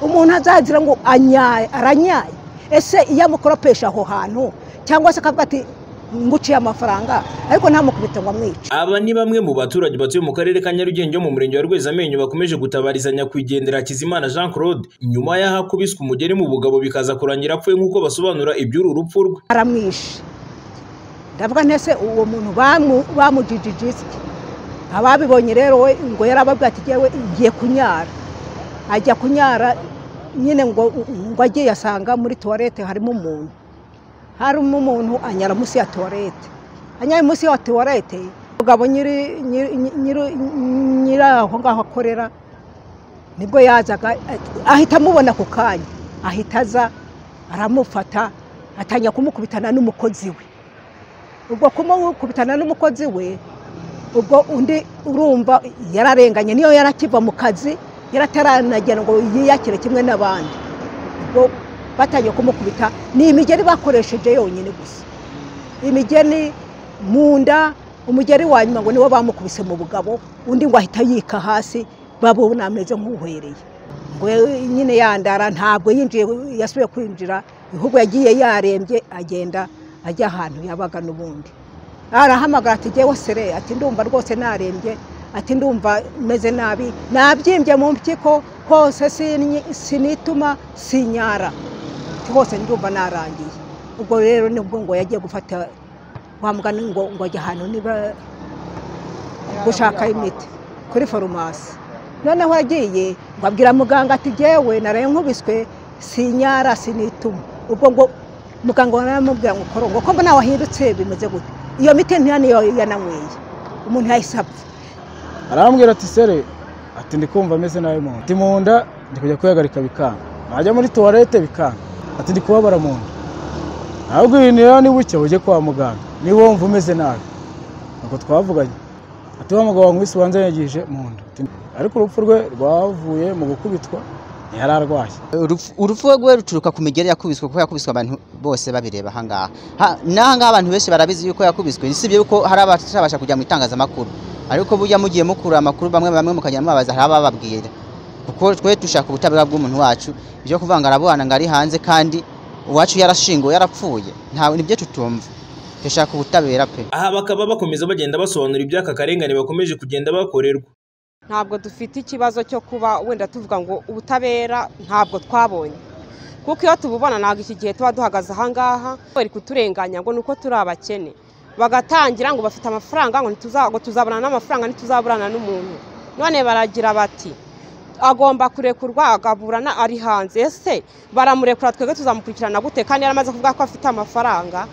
umuntu azagira ngo anyaye aranyaye ese iyo amukoropesha aho hantu cyangwa se akavuga ati nguciye amafaranga ariko ntamukubite ngo amwice Aba ni bamwe mu baturage batuye mu karere ka Nyarugenge mu murenge wa Rwezamenyo bakomeje gutabarizanya nyakwigendera Hakizimana Jean Claude nyuma y'aho akubiswe umugeri mu bugabo bikaza kurangira apfuye nk'uko basobanura iby'uru rupfu rwe aramwishe ndavuga ntese uwo muntu bamu- bamujijijisike ababibonye rero we ngo yarababwira ati yewe ngiye kunyara ajya kunyara nyine ngo ngo agiye asanga muri tuwarete harimo umuntu harimo umuntu anyara munsi ya tuwarete anyaye munsi ya tuwarete umugabo nyiri nyiri- nyiri- nyiri aho ngaho akorera nibwo yazaga ahita amubona ako kanya ahita aza aramufata atangira kumukubitana n'umukozi we ubwo kumukubitana n'umukozi we ubwo undi urumva yararenganye niyo yarakiva mu kazi yarataranagera ngo yiyakire kimwe n'abandi ubwo batangiye kumukubita ni imigeri bakoresheje yonyine gusa imigeri mu nda umugeri wa nyuma ngo niwo bamukubise mu bugabo undi ngo ahita yika hasi babona ameze nk'uhwereye ngo nyine yandara ntabwo yinjiye yasubiye kwinjira ahubwo yagiye yarembye agenda ajya ahantu yabaga n'ubundi arahamagara ati jyewe sere ati ndumva rwose narembye ati ndumva meze nabi nabyimbye mu mpyiko hose sinyi- sinituma sinyara ati hose ndumva narangiye ubwo rero nibwo ngo yagiye gufata wa mugani ngo ngo ajya ahantu niba gushaka imiti kuri farumasi noneho agiye ngo abwira muganga ati jyewe naraye nkubiswe sinyara sinituma ubwo ngo muganga aramubwira ngo korongo ko mbona wahindutse bimeze gute iyo miti ntiyaniyo yananyweye umuntu yahise apfa arambwira ati sere ati ndi kumva ameze nabi mu nda ati mu nda ndi kujya kwihagarika bikanga najya muri tuwarete bikanga ati ndi kubabara mu nda ntabwo ibintu rero ni bucya ujye kwa muganga niba wumva umeze nabi ntabwo twavuganye ati wa mugabo wankubise ubanza yagije mu nda Ati- ariko urupfu rwe rwavuye mu gukubitwa ntiyari arwaye Urupfu- urupfu rwe ruturuka ku migeri yakubiswe kuko yakubiswe abantu bose babireba ahangaha Ha- n'ahangaha abantu benshi barabizi yuko yakubiswe si byo yuko hari abatabasha kujya mu itangazamakuru ariko burya mugiye mukura amakuru bamwe bamwe mukajya mubabaza hari abababwira kuko twe dushaka ubutabera bw'umuntu wacu ibyo kuvuga ngo arabana ngo ari hanze kandi uwacu yarashinguwe yarapfuye ntawe nibyo tutumva dushaka ubutabera pe aha bakaba bakomeza bagenda basobanura iby'aka karengane bakomeje kugenda bakorerwa ntabwo dufite ikibazo cyo kuba wenda tuvuga ngo ubutabera ntabwo twabonye kuko iyo tububona ntabwo iki gihe tuba duhagaze ahangaha bari kuturenganya ngo ni uko turi abakene bagatangira ngo bafite amafaranga ngo ntituza- ngo tuzabona n'amafaranga ntituzaburana n'umuntu none baragira bati agomba kurekurwa agaburana ari hanze ese baramurekura twebwe tuzamukurikirana gute kandi yaramaze kuvuga ko afite amafaranga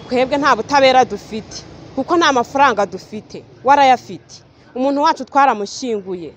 twebwe nta butabera dufite kuko nta mafaranga dufite warayafite umuntu wacu twaramushyinguye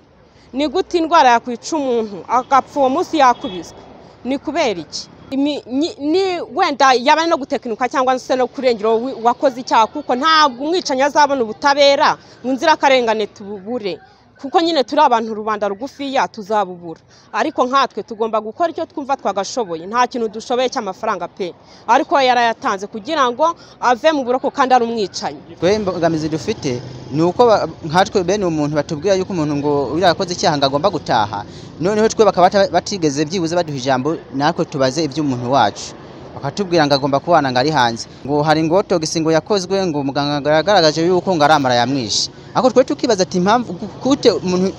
ni gute indwara yakwica umuntu agapfa uwo munsi yakubiswe ni kubera iki Imi- nyi- ni wenda yaba ari no gutekinika cyangwa se no kurengera uwo wi- wakoze icyaha kuko ntabwo umwicanyi azabona ubutabera mu nzirakarengane tububure kuko nyine turi abantu rubanda rugufiya tuzabubura ariko nkatwe tugomba gukora icyo twumva twagashoboye nta kintu dushoboye cy'amafaranga pe ariko yarayatanze kugira ngo ave mu buroko kandi ari umwicanyi twe imbogamizi dufite ni uko ba- nkatwe bene umuntu batubwira yuko umuntu ngo uriya yakoze icyaha ngo agomba gutaha noneho twe bakaba bata- batigeze byibuze baduha ijambo natwe tubaze iby'umuntu wacu bakatubwira ngo agomba kubana ngo ari hanze ngo hari ngo togisi ngo yakozwe ngo muganga ngo yagaragaje yuko ngo aramara yamwishe ariko twe tukibaza ati impamvu gu- gute umuntu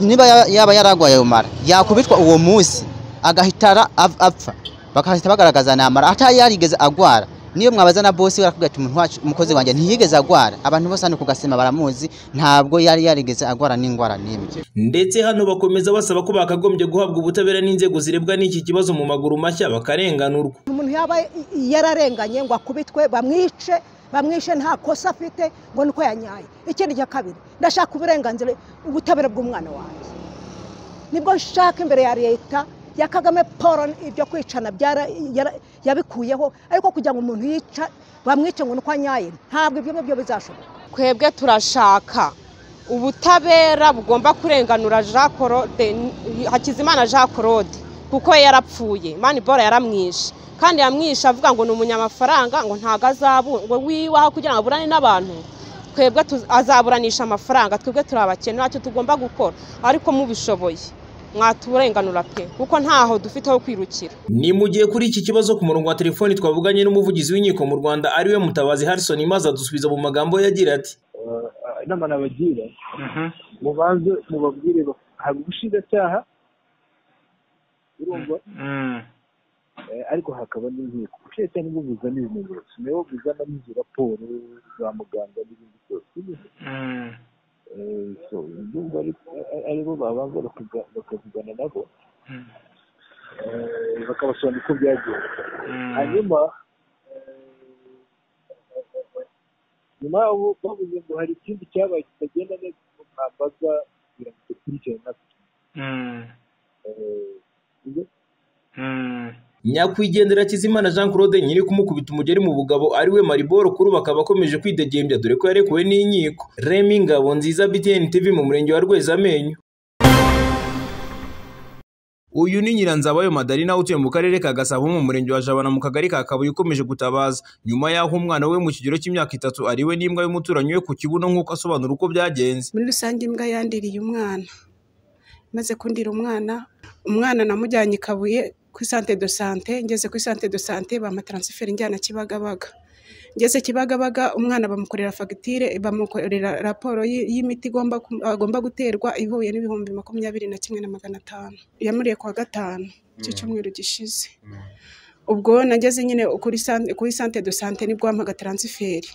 niba ya- yaba yaragwaye ayo mara yakubitwa uwo munsi agahita ara- av- apfa bakahita bagaragaza namara atari yarigeze agwara niyo mwabaza na bosi we arakubwira ati umuntu wacu umukozi wanjye ntiyigeze agwara abantu bose hano ku gasima baramuzi ntabwo yari yarigeze agwara n'indwara n'imwe ndetse hano bakomeza basaba ko bakagombye guhabwa ubutabera n'inzego zirebwa n'iki kibazo mu maguru mashya bakarenganurwa umuntu yaba yararenganye ngo akubitwe bamwice bamwishe nta kosa afite ngo nuko yanyaye ikindi cya kabiri ndashaka uburenganzira ubutabera bw'umwana wanjye nibwo nshaka imbere ya leta ya kagame paul ibyo kwicana byara- yara- yabikuyeho ariko kugira ngo umuntu yica bamwice ngo nuko anyaye ntabwo ibyo ngibyo bizashoboka twebwe turashaka ubutabera bugomba kurenganura Jean Claude Hakizimana Jean Claude kuko we yarapfuye Manibora yaramwishe kandi yamwishe avuga ngo ni umunyamafaranga ngo ntago azabu ngo wiwaho kugira ngo aburane n'abantu twebwe tuz- azaburanisha amafaranga twebwe turi abakene ntacyo tugomba gukora ariko mubishoboye mwaturenganura pe kuko ntaho dufite ho kwirukira ni mu gihe kuri iki kibazo ku murongo wa telefoni twavuganye n'umuvugizi w'inkiko mu rwanda ariwe mutabazi harrison maze adusubiza mu magambo ye agira ati Eh, inama nabagira mubanze mubabwire ba- hari ubushinjacyaha urumva Eh, ariko hakaba n'inkiko ubushinjacyaha nibwo buzana ibimenyetso nibo buzana n'izo raporo za muganga n'ibindi byose Eh, so ndumva ari- ari- aribo babanza bakavuga- bakavugana nabo Eh, bakabasobanurira uko byagenze hanyuma eh, nyuma y'aho bavuze ngo hari ikindi cyabaye kitagenda neza ngo mwambaza kugira ngo dukurikirane natwe Eh, ibyo- nyakwigendera kizimana jean claude nyiri kumukubita umugeri mu bugabo ariwe mariboro kuri ubu akaba akomeje kwidegembya dore ko yarekuwe n'inkiko remi ngabo nziza btn tv mu murenge wa rwezamenyo uyu ni nyiranzabayo madarina utuye mu karere ka gasabo mu murenge wa jabana mu kagari ka kabuye ukomeje gutabaza nyuma y'aho umwana we mu kigero cy'imyaka itatu ariwe n'imbwa y'umuturanyi we ku kibuno nk'uko asobanura uko byagenze muri rusange imbwa yandiriye umwana maze kundira umwana umwana namujyanye i kabuye kuri sante do sante ngeze kuri sante do sante bamataransiferi njyana kibagabaga ngeze kibagabaga umwana bamukorera fagitire bamukorera raporo y- y'imiti igomba ku- agomba guterwa ihuye n'ibihumbi makumyabiri na kimwe na magana atanu yamuriye kuwa gatanu cy'icyumweru gishize ubwo nageze nyine kuri san- kuri sante do sante nibwo bampaga taransiferi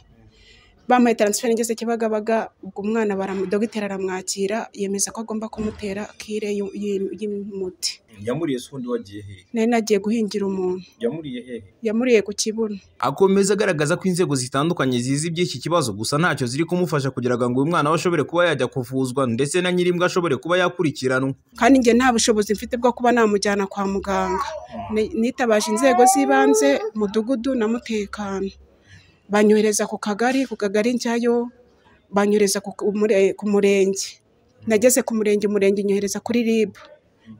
bamuhaye taransiferi ngeze kibagabaga ubwo umwana baramu- dogiteri aramwakira yemeza ko agomba kumutera kire y'u- y'im- y'umuti yamuriye se ubundi wagiye hehe nari nagiye guhingira umuntu yamuriye hehe yamuriye ku kibuno akomeza agaragaza ko inzego zitandukanye zizi iby'iki kibazo gusa ntacyo ziri kumufasha kugira ngo uyu mwana we ashobore kuba yajya kuvuzwa ndetse na nyir'imbwa ashobore kuba yakurikiranwa kandi njye nta bushobozi mfite bwo kuba namujyana kwa muganga Ni- nitabaje inzego z'ibanze mudugudu na mutekano banyohereza ku kagari ku kagari njyayo banyohereza ku ku mure- ku murenge nageze ku murenge umurenge unyohereza kuri rib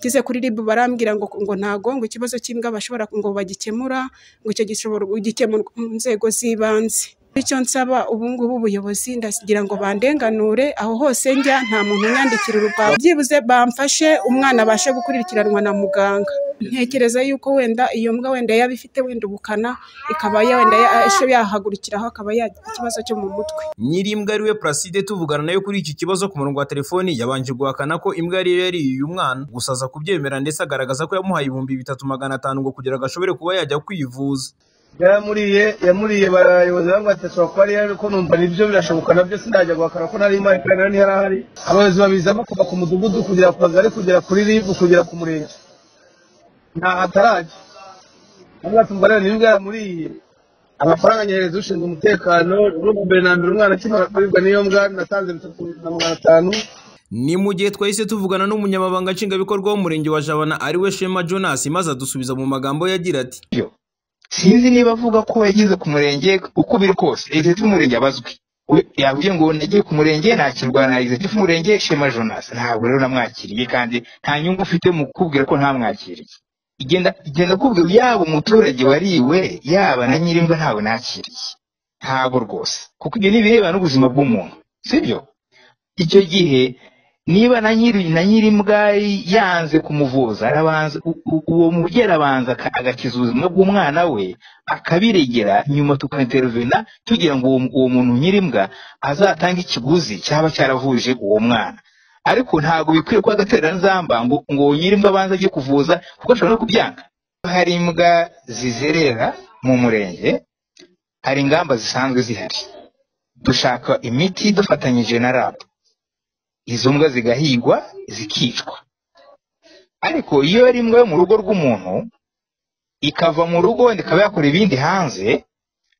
ngeze kuri rib barambwira ngo ngo ntago ngo ikibazo cy'imbwa bashobora ngo bagikemura ngo icyo gishobora gukemurwa mu nzego z'ibanze bityo nsaba ubungubu ubuyobozi ndagira ngo bandenganure aho hose njya nta muntu unyandikira urupapuro byibuze bamfashe umwana abashe gukurikiranwa na muganga ntekereza yuko wenda iyo mbwa wenda yaba ifite wenda ubukana ikaba ya- wenda ya- yahagurukiraho akaba yagira ikibazo cyo mu mutwe nyir'imbwa ariwe Placide tuvugana nayo kuri iki kibazo ku murongo wa telefoni yabanje guhakana ko imbwa yari yariye uyu mwana gusa aza kubyemera ndetse agaragaza ko yamuhaye ibihumbi bitatu magana atanu ngo kugira ngo ashobore kuba yajya kwivuza yaramuriye yamuriye barayobozi bamwateswa ko ari yari ko numva nibyo birashoboka nabyo sinajya guhakana ko nari mpari kandi nari ntihari ahari abayobozi babizamo kuva ku mudugudu kugera ku kagari kugera kuri ribu kugera ku murenge nta hatarajya amwatumva rero nibwo yaramuriye amafaranga anyohereza ushinzwe umutekano urumva mbere na mbere umwana akimara kuribwa n'iyo mbwa natanze bitatu na magana atanu ni mu gihe twahise tuvugana n'umunyamabanga nshingwabikorwa w'umurenge wa jabana ariwe shema jonas maze adusubiza mu magambo ye agira ati sinzi niba avuga ko yageze ku murenge uko biri kose executive umurenge abazwi We- yavuye ngo nagiye ku murenge nakirwa na executive umurenge shema jonas ntabwo rero namwakiriye kandi nta nyungu ufite mu kubwira ko ntamwakiriye igenda igenda kubwira yaba umuturage wariwe yaba na nyirimbwa ntawe nakiriye ntabwo rwose kuko ibyo ni ibireba n'ubuzima bw'umuntu sibyo icyo gihe niba na nyiri na nyirimbwa yanze kumuvuza arabanza u- u- uwo mubyeyi arabanza aka- agakiza ubuzima bw'umwana we akabiregera nyuma tukaintervena tugira ngo uwo uwo muntu nyirimbwa azatange ikiguzi cyaba cyaravuje uwo mwana ariko ntabwo bikwiye ko agatereranzamba ngo ngo uwo nyirimbwa abanze ajye kuvuza kuko ashobora no kubyanga hari imbwa zizerera mu murenge hari ingamba zisanzwe zihari dushaka imiti dufatanyije na rab izo mbwa zigahigwa zikicwa ariko iyo ari imbwa yo mu rugo rw'umuntu ikava mu rugo wenda ikaba yakora ibindi hanze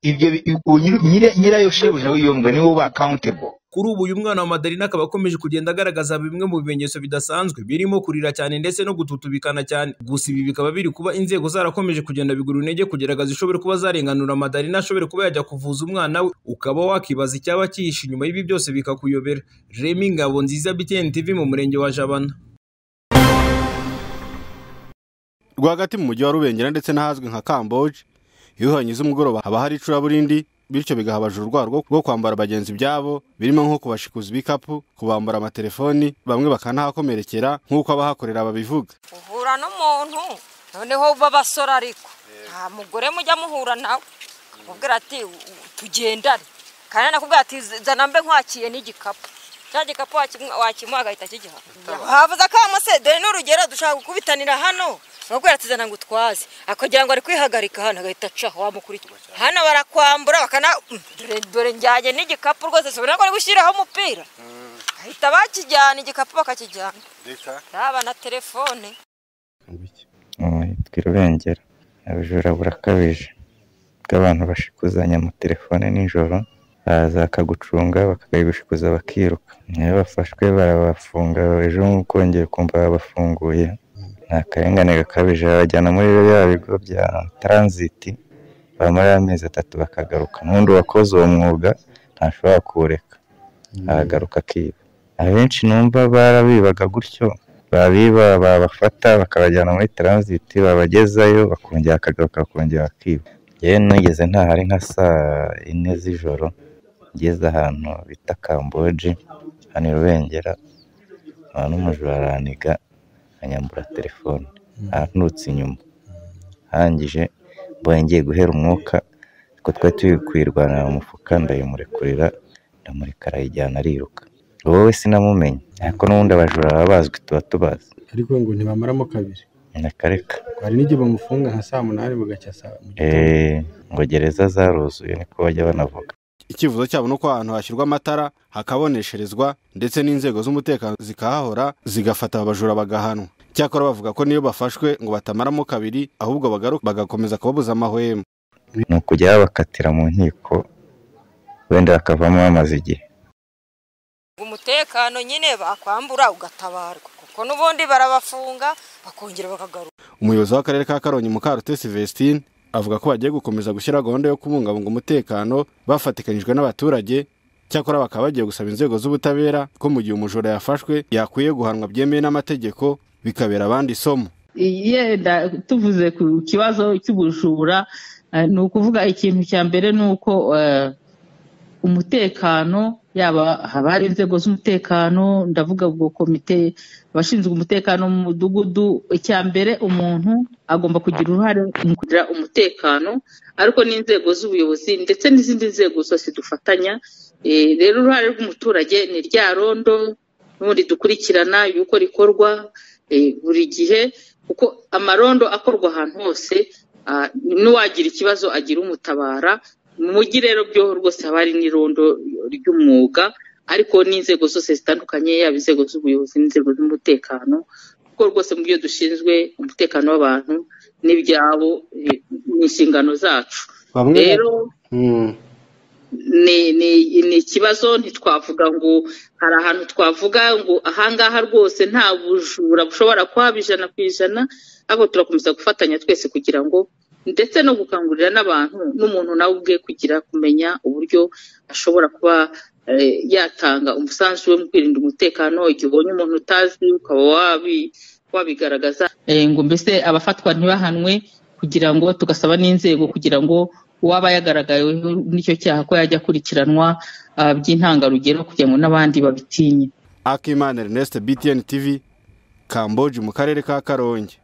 ibyo bi- uwo nyiri- nyira- nyirayo shebuja w'iyo mbwa niwe uba accountable kuri ubu uyu mwana wa madarina akaba akomeje kugenda agaragaza bimwe mu bimenyetso bidasanzwe birimo kurira cyane ndetse no gututubikana cyane gusa ibi bikaba biri kuba inzego zarakomeje kugenda bigura intege kugira ngo zishobore kuba zarenganura madarina ashobore kuba yajya kuvuza umwana we ukaba wakibaza icyaba cyihishe inyuma y'ibi byose bikakuyobera remi ngabo nziza btn tv mu murenge wa jabana rwagati mu mujyi wa rubengera ndetse n'ahazwi nka kamboje iyo uhanyuze umugoroba haba hari icuraburindi bityo bigaha abajura urwara rwo- rwo kwambara bagenzi byabo birimo nko kubashikuza ibikapu kubambura amatelefoni bamwe bakanahakomerekera nk'uko abahakorera babivuga uhura n'umuntu noneho b'abasore ariko nta mugore mujya muhura nawe akubwira ati "U- u- tugendane kandi nakubwira ati zana mbe nkwakiye n'igikapu cya gikapu wakim- wakimuha agahita akigiha havuze akamo se dore n'urugero dushaka gukubitanira hano bakubwira ati zana ngo utwaze akagira ngo ari kwihagarika hano agahita acaho wamukurikira hano barakwambura bakana dore dore njyanye n'igikapu rwose si ubona ko ari gushyiraho umupira bahita bakijyana igikapu bakakijyana yaba na telefone yitwa irurengera ubujura burakabije bw'abantu bashikuzanya mu telefone nijoro baza bakagucunga bakayigushikuza bakiruka iyo bafashwe barabafunga ejo kongera kumva babafunguye ni akarengane gakabije babajyana muri biriya bigo bya taranziti bamara amezi atatu bakagaruka n'undi wakoze uwo mwuga ntashobora kuwureka aragaruka akiba abenshi numva barabibaga gutyo babiba babafata bakabajyana muri taranziti babagezayo bakongera bakagaruka bakongera bakiba yewe nugeze ntahari nka saa yine z'ijoro ngeze ahantu bita kamboje hano i rubengera nkaba n'umujura araniga anyambura telefone anturutse inyuma arangije mbonye ngiye guhera umwuka ariko twari turi kuyirwanira mu mufuka ndayimurekurira ndamureka arayijyana ariruka wowe sinamumenye ariko n'ubundi abajura baba bazwi tuba tubazi ariko ngo ntibamaramo kabiri ndakareka hari n'igihe bamufunga nka saa munani bugacya saa eee ngo gereza zaruzuye niko bajya banavuga icyifuzo cyabo ni uko ahantu hashyirwa amatara hakabonesherezwa ndetse n'inzego z'umutekano zikahahora zigafata abajura bagahanwa cyakora bavuga ko niyo bafashwe ngo batamaramo kabiri ahubwo bagaruka bagakomeza kubabuza amahwemo ni ukujya babakatira mu nkiko wenda bakavamo bamaze igihe umutekano nyine bakwambura ugatabarwa kuko n'ubundi barabafunga bakongera bakagaruka umuyobozi w'akarere ka karongi mukarute sylvestine avuga ko bagiye gukomeza gushyira gahunda yo kubungabunga umutekano bafatikanyijwe n'abaturage cyakora bakaba bagiye gusaba inzego z'ubutabera ko mu gihe umujura yafashwe yakwiye guhanwa byemewe n'amategeko bikabera abandi isomo yenda tuvuze ku kibazo cy'ubujura eh, ni ukuvuga ikintu cya mbere ni uko eh, umutekano yaba haba hari inzego z'umutekano ndavuga ubwo komite abashinzwe umutekano mu mudugudu icya mbere umuntu agomba kugira uruhare mu kugira umutekano ariko n'inzego z'ubuyobozi ndetse n'izindi nzego zose dufatanya Eh, rero uruhare rw'umuturage ni rya rondo n'ubundi dukurikirana yuko rikorwa eh, buri gihe kuko amarondo akorwa ahantu hose ah, n'uwagira ikibazo agira umutabara mu mujyi rero byoho rwose haba hari n'irondo ry'umwuga ariko n'inzego zose zitandukanye yaba inzego z'ubuyobozi n'inzego z'umutekano kuko rwose mu byo dushinzwe umutekano w'abantu n'ibyabo eh, ni inshingano zacu Bamwe- rero Mm. ni ni ni ikibazo ntitwavuga ngo hari ahantu twavuga ngo ahangaha rwose nta bujura bushobora kuhaba ijana ku ijana ariko turakomeza gufatanya twese kugira ngo ndetse no gukangurira n'abantu n'umuntu nawe ubwe kugira kumenya uburyo ashobora kuba eh, yatanga umusanzu we mu kwirinda umutekano igihe ubonye umuntu utazi ukaba wabi- wabigaragaza eh, ngo mbese abafatwa ntibahanwe kugira ngo tugasaba n'inzego kugira ngo uwaba yagaragayeho n'icyo cyaha ko yajya akurikiranwa ah, by'intangarugero kugira ngo n'abandi babitinye akimana ernest btn tv kamboje mu karere ka karongi